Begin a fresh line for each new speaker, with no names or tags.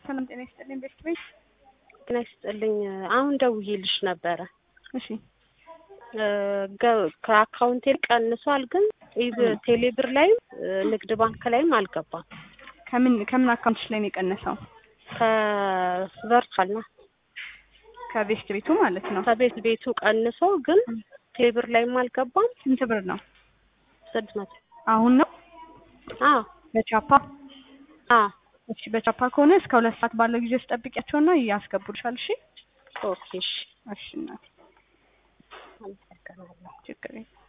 ሰላም ጤና ይስጥልኝ። ቤት ቤት
ጤና ይስጥልኝ። አሁን ደውዬልሽ ነበረ
እሺ
ገ- ከአካውንቴ ቀንሷል፣ ግን ኢብ- ቴሌብር ላይም ንግድ ባንክ ላይም አልገባም።
ከምን ከምን አካውንትሽ ላይ ነው የቀነሰው?
ከቨርቹዋል ነው
ከቤስት ቤቱ ማለት ነው።
ከቤት ቤቱ ቀንሶ ግን ቴሌብር ላይም አልገባም።
ስንት ብር ነው?
ስድስት መቶ
አሁን ነው
አዎ
በቻፓ
አዎ
እሺ፣ በቻፓ ከሆነ እስከ ሁለት ሰዓት ባለው ጊዜ ውስጥ ጠብቂያቸውና ያስገቡልሻል። እሺ
ኦኬ እሺ
እሺ እናቴ
አመሰግናለሁ።
ችግር የለም።